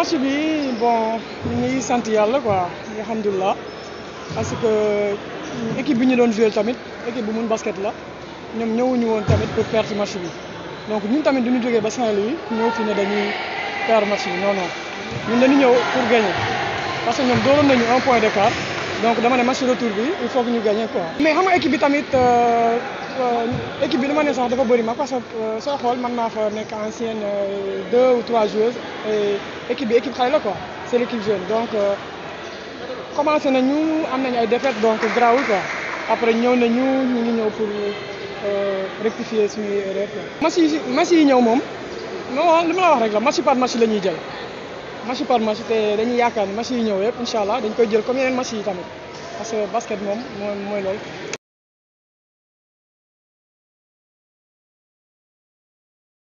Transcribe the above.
match bi bon ñu ngi sant yàlla quoi alhamdulilah parce que équipe bi ñu doon joué tamit équipe bu mun basket la ñoom ñëwuñu woon tamit pour perdre match bi donc ñun tamit du ñu jógee ba Saint-Louis ñëw fi ne dañuy perdre match bi non non ñun dañu ñëw pour gagner parce que ñoom dooroon nañu un point d'écart donc dama ne match retour bi il faut que ñu gagner quoi. mais xam nga équipe bi tamit équipe bi li ma ne sax dafa bëri ma parce que soo xool man naa fa nekk ancienne deux ou trois joueuses et équipe bi équipe xale la quoi c'est l'équipe jeune donc commencé nañu am nañu ay défaites donc grawul quoi après ñëw nañu ñu ngi ñëw pour rectifier suñuy erreur quoi. match yi match yi ñëw moom non li ma la wax rek la match par match la ñuy jël match par match te dañuy yaakaar ni match yi ñëw yëpp incha allah dañ koy jël comme yeneen match yi tamit parce que basket moom mooy mooy loolu.